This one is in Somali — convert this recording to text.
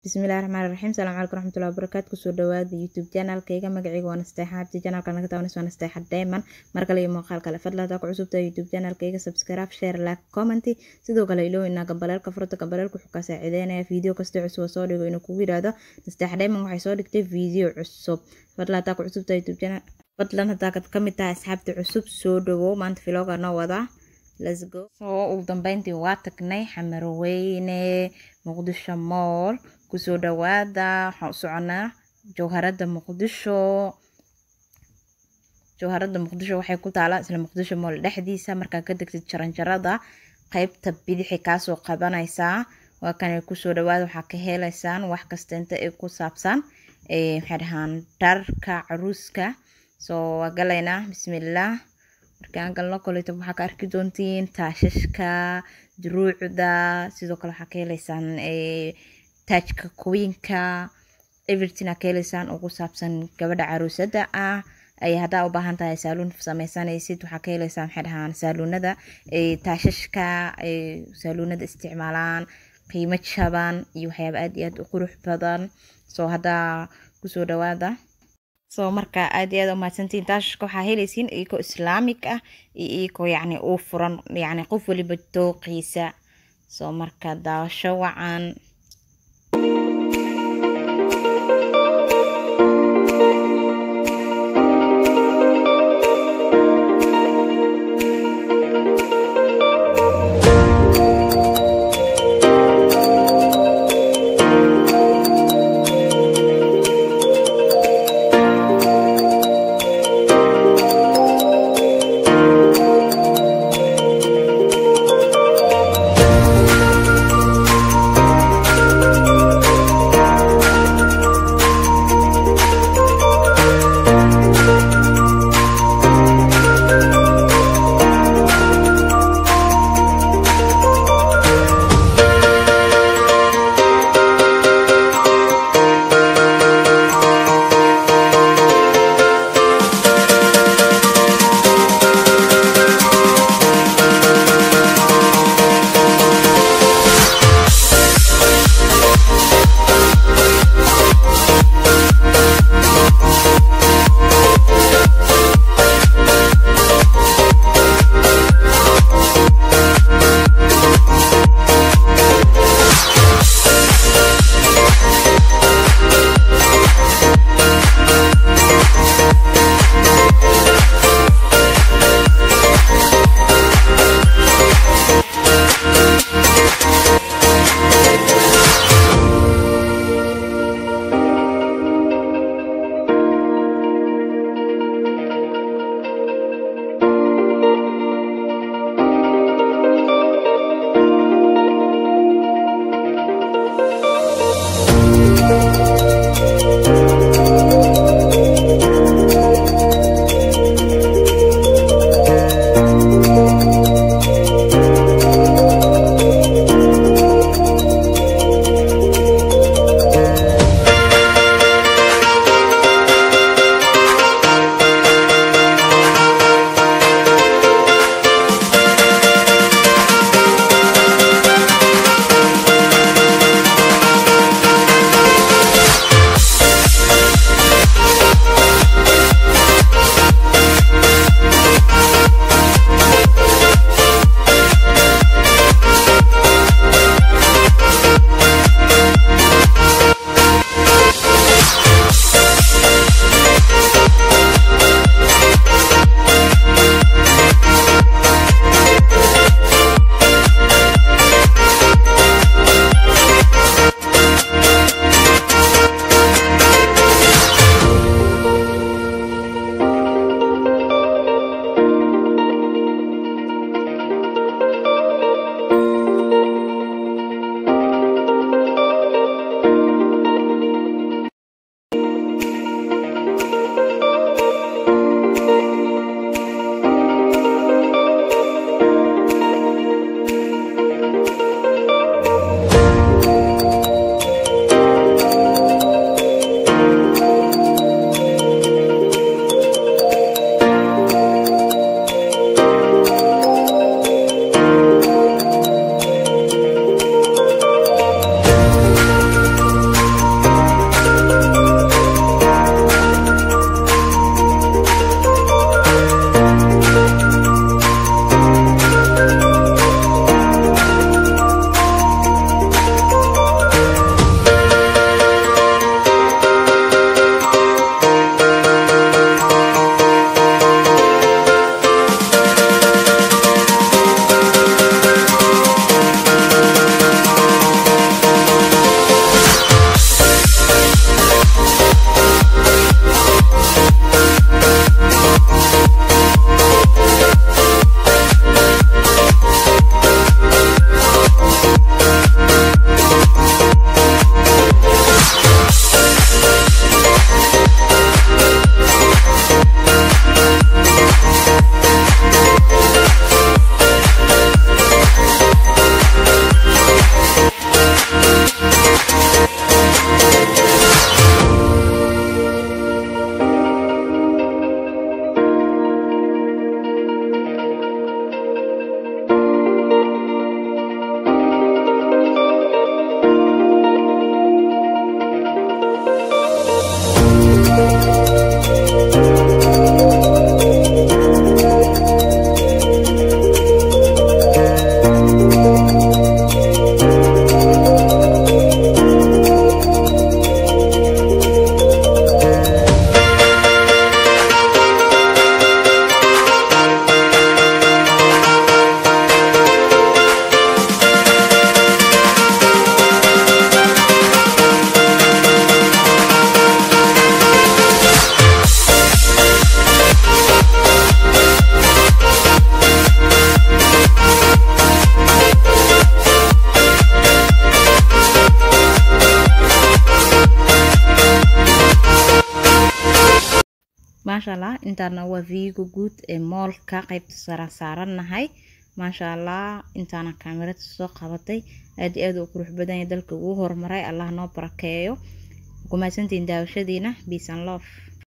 bismillahi raxmaani raxiim salaamu calaykum raxmatullahi wabarakaatu kusoo dhawaada youtube channelkayga magacayga waa nasteexa abdi channelka naga taabanaysa waa nasteexa diamond mar kale iyo muuqaal kale fadlan hadaa ku cusubtahay youtube channelkayga subscribe share like comment sidoo kale iloow inaa gambaleelka furta gambaleelka wuxuu kaa saacideynaya video kasta cusub oo soo dhigo inuu kugu yidhaahdo nasteexa diamond waxay soo dhigtay video cusub fadlan hadaa ku cusubtahay youtube channel fadlan hadaa ka mid tahay asxaabta cusub soo dhawow maanta vloga noo wadaa let's go soo ugu dambeyntii waa tagnay xamarweyne muqdisho mool kusoo dhawaada waxaan u soconaa jawharada muqdisho jawharada muqdisho waxay ku taalaa isla muqdisho mool dhexdiisa markaa ka degtid jaranjarada qeybta bidixi kaasoo qabanaysaa waa kanay kusoo dhawaada waxaa ka helaysaan wax kasta inta ay ku saabsan maxay dhahaan dharka caruuska soo waa galaynaa bismillaah markaan galno koleto waxaa ka arki doontiin taashashka duruucda sidoo kale waxaa ka helaysaan taajka kuwiinka everything aa ka helaysaan ugu saabsan gabadha caruusada ah ay haddaa u baahan tahay saaluun sameysanaysid waxaa ka helaysaa maxay dhahaan saaluunada taashashka ay saaluunada isticmaalaan qiimo jaban iyo waxyaaba aad iyo aad u qurux badan soo haddaa kusoo dhawaada soo marka aad iyo aad umahadsantiin taashashka waxaa helaysiin iyagoo islaamig ah iyo iyagoo yacni uu furan yacni qof waliba dooqiisa soo marka daawasho wacan maasha allah intaana waa viiga guud ee moolka qeybta sara saarannahay maasha allah intaana kaamirada soo qabatay aad iyo aad u qurux badan yahay dalka ugu horumaray allah noo barakeeyo ku mahadsantihiin daawashadiina peace and love